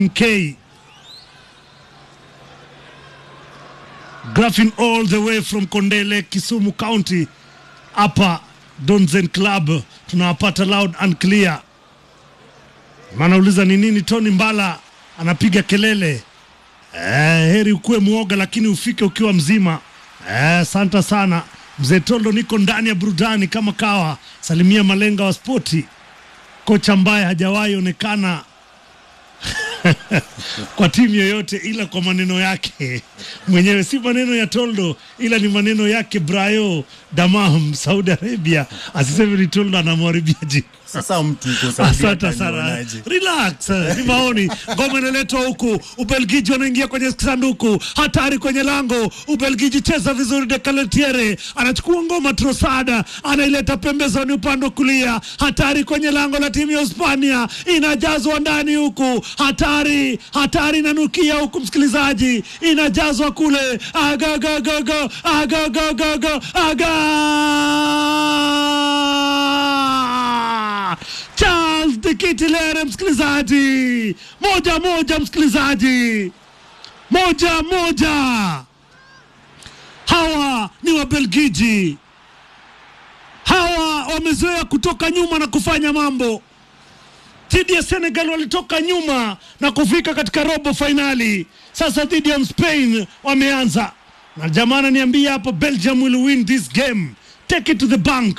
K. Graphing all the way from Kondele, Kisumu County, hapa Donzen Club tunawapata loud and clear. Manauliza ni nini Tony Mbala anapiga kelele eh, heri ukuwe mwoga lakini ufike ukiwa mzima. Eh, santa sana mzee Tondo, niko ndani ya burudani kama kawa. Salimia malenga wa spoti, kocha ambaye hajawahi onekana kwa timu yoyote ila kwa maneno yake mwenyewe, si maneno ya Toldo ila ni maneno yake Brayo Damam, Saudi Arabia. Asiseme ni Toldo anamharibia jina. Sasa mtu uko Saudi Asante sana, atanionaje? relax. Ni maoni. Ngoma inaletwa huku, Ubelgiji wanaingia kwenye sanduku, hatari kwenye lango. Ubelgiji cheza vizuri, Dekaletiere anachukua ngoma, Trosada anaileta pembezoni, upande wa kulia, hatari kwenye lango la timu ya Hispania, inajazwa ndani huku, hatari, hatari inanukia huku, msikilizaji, inajazwa kule, agagagaga, agagagaga, aga Charles Dikitilere, msikilizaji, moja moja, msikilizaji, moja moja. Hawa ni Wabelgiji, hawa wamezoea kutoka nyuma na kufanya mambo. Dhidi ya Senegal walitoka nyuma na kufika katika robo fainali. Sasa dhidi ya Spain wameanza na jamaa ananiambia hapo, Belgium will win this game, take it to the bank.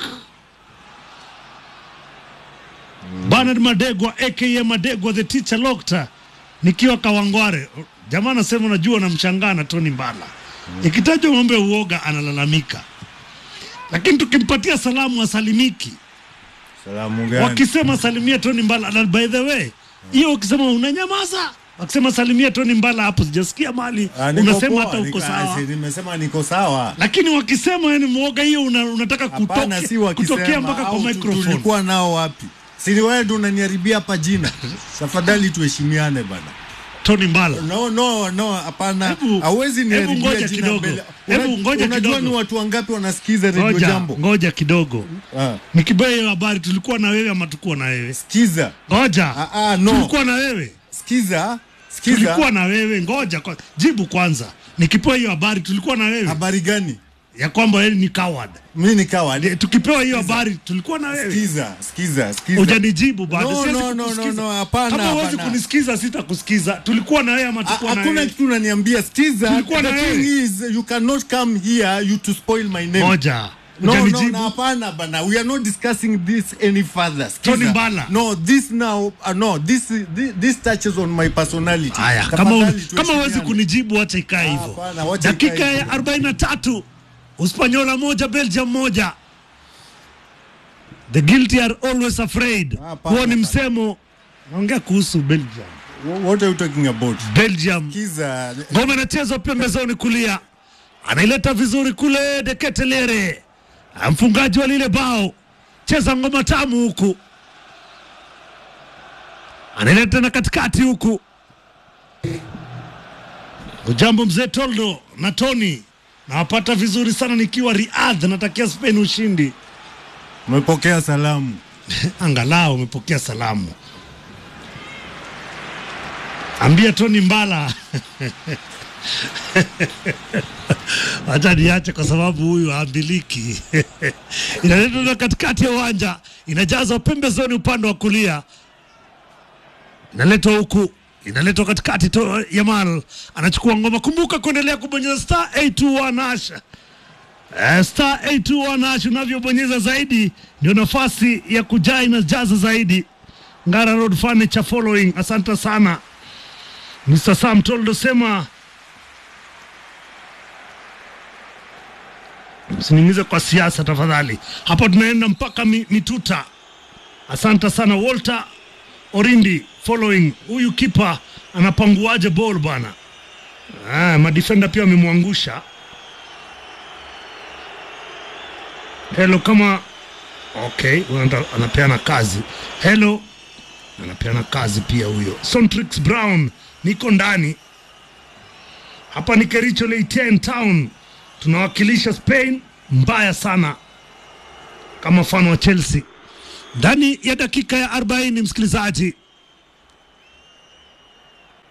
Bernard Madegwa aka Madegwa the teacher Lokta, nikiwa Kawangware. Jamaa anasema unajua, namshangaa na Tony Mbala ikitajwa mambo ya uoga analalamika, lakini tukimpatia salamu asalimiki. Salamu gani? Wakisema salimia Tony Mbala, na by the way hiyo ukisema unanyamaza, wakisema salimia Tony Mbala, hapo sijasikia mali Ah, niko unasema poa, hata uko niko- sawa, ah, si, Nimesema niko sawa. lakini wakisema yani mwoga, hiyo una, unataka Hapana, kutoke, si wakisema. kutokea mpaka kwa au tu- microphone. Tulikuwa nao wapi? Si ni wewe ndio unaniharibia hapa jina. Tafadhali tuheshimiane bana. Tony Mbala No, no, no, hapana. Hebu- Hauwezi hebu niharibia ngoja jina kidogo. mbele. Hebu Una- ngoja Unajua kidogo. ni watu wangapi wanasikiza Radio ngoja, Jambo? ngoja kidogo Ah, nikibea hiyo habari, tulikuwa na wewe ama tukuwa na wewe? Sikiza. Ngoja, Ah, ah, no. tulikuwa na wewe, Sikiza. Sikiza. tulikuwa na wewe. Ngoja kwa, jibu kwanza. Nikipewa hiyo habari, tulikuwa na wewe Habari gani? ya kwamba wewe ni coward. Mimi ni coward. De- Tukipewa hiyo habari, tulikuwa na wewe. Sikiza, sikiza, sikiza. Hujanijibu bado. No, Siwezi no, no, kukusikiza. no, no, hapana, Kama huwezi hapana. kunisikiza, sitakusikiza. Tulikuwa na wewe ama Ha- tukuwa na Hakuna wewe? kitu unaniambia. Sikiza. Tulikuwa The na thing wewe. is you cannot come here you to spoil my name. Moja, No, no, hujanijibu. no, hapana bana. We are not discussing this any further. Sikiza. Tony Mbala. No, this now, uh, no, this, this, this touches on my personality. Haya, kama Tafadhali kama huwezi tuheshimiane. kunijibu, wacha ikae hivyo. hapana, wacha Dakika ikae ya hivyo. 43 Uspanyola moja Belgium moja. The guilty are always afraid. Hapana, Huo ni hapana. msemo. Naongea kuhusu Belgium. Wh- What are you talking about? Belgium Sikiza. ngoma inachezwa pembezoni kulia, anaileta vizuri kule Deketelere, mfungaji wa lile bao, cheza ngoma tamu huku, anaileta na katikati huku. Ujambo mzee Toldo na Tony, nawapata vizuri sana nikiwa Riyadh, natakia Spain ushindi. Umepokea salamu. Angalau umepokea salamu. Ambia Tony Mbala Acha niache kwa sababu huyu haambiliki. Inaletwa na katikati ya uwanja, inajazwa pembezoni upande wa kulia, inaletwa huku, inaletwa katikati to Yamal anachukua ngoma. Kumbuka kuendelea kubonyeza star 821 hash Eh, star 821 hash unavyobonyeza zaidi ndio nafasi ya kujaa inajaza zaidi. Ngara Road Furniture following. Asante sana Mr. Sam Toldo, sema usiniingize kwa siasa tafadhali. Hapo tunaenda mpaka mi, mituta. Asante sana Walter Orindi following. Huyu kipa anapanguaje ball bwana? Ah, madefender pia wamemwangusha. Hello kama okay, huyu anata- anapeana kazi. Hello anapeana kazi pia huyo. Sontrix Brown, niko ndani hapa, ni Kericho Leiten Town, tunawakilisha Spain mbaya sana kama mfano wa Chelsea ndani ya dakika ya 40, msikilizaji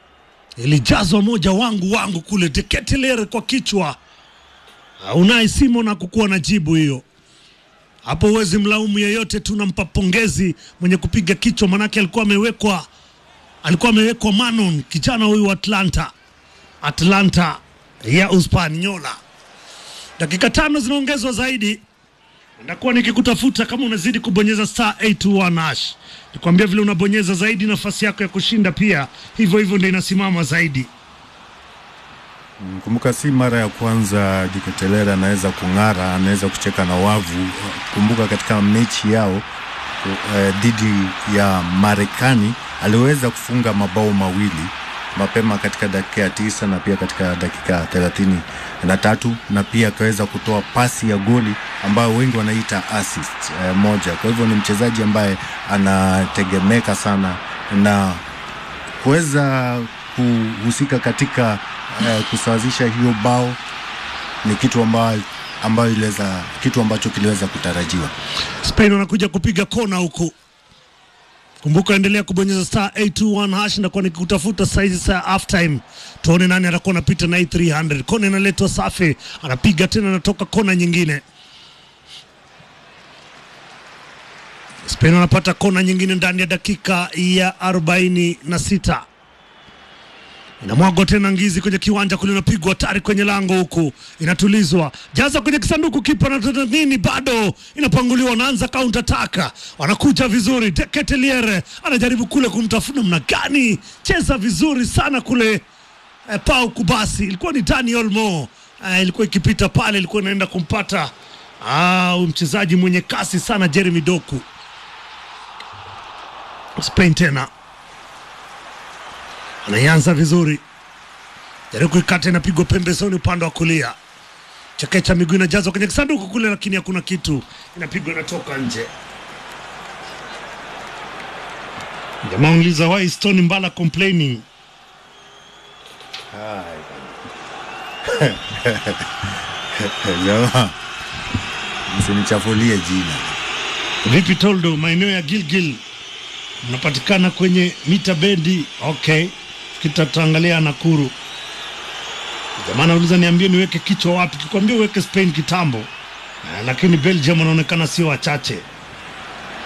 ilijazwa moja wangu wangu kule Deketelere kwa kichwa. Uh, Unai Simon hakukuwa na jibu hiyo hapo. Huwezi mlaumu yeyote, tunampa pongezi mwenye kupiga kichwa, manake alikuwa amewekwa alikuwa amewekwa Manon, kijana huyu wa Atlanta Atlanta ya Uspanyola. Dakika tano zinaongezwa zaidi, ndakuwa nikikutafuta kama unazidi kubonyeza star 821 hash. Nikwambia vile unabonyeza zaidi, nafasi yako ya kushinda pia hivyo hivyo ndio inasimama zaidi. Kumbuka si mara ya kwanza Diketelera anaweza kung'ara, anaweza kucheka na wavu. Kumbuka katika mechi yao eh, dhidi ya Marekani aliweza kufunga mabao mawili mapema katika dakika ya tisa na pia katika dakika ya thelathini na tatu na pia akaweza kutoa pasi ya goli ambayo wengi wanaita assist eh, moja. Kwa hivyo ni mchezaji ambaye anategemeka sana na kuweza kuhusika katika eh, kusawazisha hiyo bao ni kitu ambayo, ambayo iliweza kitu ambacho kiliweza kutarajiwa. Spain wanakuja kupiga kona huku. Kumbuka, endelea kubonyeza star 821 hash na kwa nikutafuta saizi saa half time, tuone nani atakuwa anapita na hii 300. Kona inaletwa safi, anapiga tena, anatoka kona nyingine. Spain wanapata kona nyingine ndani ya dakika ya 46 inamwagwa tena ngizi kwenye kiwanja kule, inapigwa hatari kwenye lango huku, inatulizwa jaza kwenye kisanduku, kipa na nini, bado inapanguliwa, wanaanza counter attack, wanakuja vizuri. Deketeliere anajaribu kule kumtafuna, mna gani, cheza vizuri sana kule eh, Pau Kubasi, ilikuwa ni Daniel Mo eh, ilikuwa ikipita pale, ilikuwa inaenda kumpata ah, mchezaji mwenye kasi sana Jeremy Doku. Spain tena anaianza vizuri, jaribu kuikata, inapigwa pembezoni upande wa kulia, chekecha miguu inajazwa kwenye kisanduku kule, lakini hakuna kitu, inapigwa inatoka nje. Jamaa uliza why is Tony Mbala complaining? Jamaa, msinichafulie jina. Vipi Toldo, maeneo ya Gilgil mnapatikana kwenye mita bendi? Okay, kitataangalia Nakuru. Jamaa anauliza niambie niweke kichwa wapi? Kikwambia uweke Spain kitambo, Eh, lakini Belgium wanaonekana sio wachache.